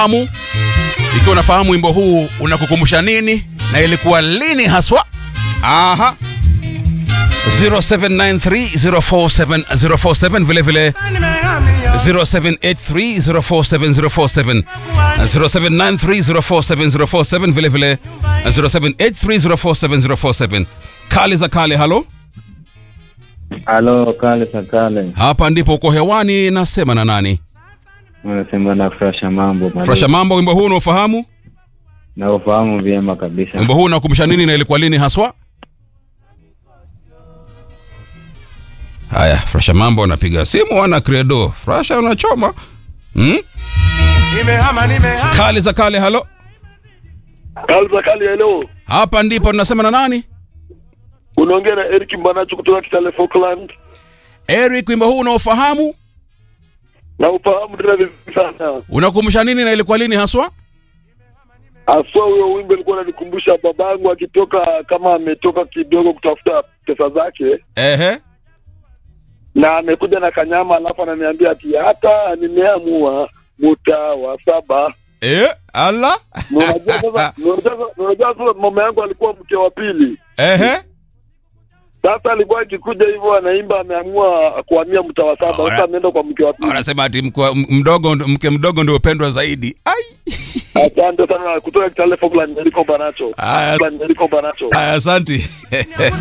Amu, ikiwa unafahamu wimbo huu unakukumbusha nini na ilikuwa lini haswa? Aha. 0793047047 vile vile 0783047047 0793047047 vile vile 0783047047 kale za kale halo Halo, kale za kale, hapa ndipo uko hewani nasema na nani unasema na Frasha mambo Mali. frasha mambo wimbo huu unaofahamu na ufahamu vyema kabisa. wimbo huu unakumbusha nini na ilikuwa lini haswa haya frasha mambo anapiga simu ana credo frasha unachoma hmm? Nimehama, nimehama. kale za kale halo Kalza kali ya leo hapa ndipo tunasema na nani unaongea na Eric Mbanacho kutoka Kitale Falkland eric wimbo huu unaofahamu na ufahamu tena vizuri sana. unakumbusha nini na ilikuwa lini haswa Aswa huyo wimbo alikuwa ananikumbusha babangu akitoka kama ametoka kidogo kutafuta pesa zake ehe na amekuja na kanyama, alafu ananiambia ati hata nimeamua muta wa saba. e, ala Na Unajua sasa, na unajua sasa- na unajua sasa mama yangu alikuwa mke wa pili. ehe Sasa alikuwa akikuja hivyo anaimba ameamua kuhamia mta wa saba. Sasa ameenda kwa mke wa pili. wanasema ati mkwa- m- mdogo mke mdogo ndio upendwa zaidi ai Asante sana kutoka Kitale Falkland, Niliko Banacho. Aya. Niliko Banacho. aya asanti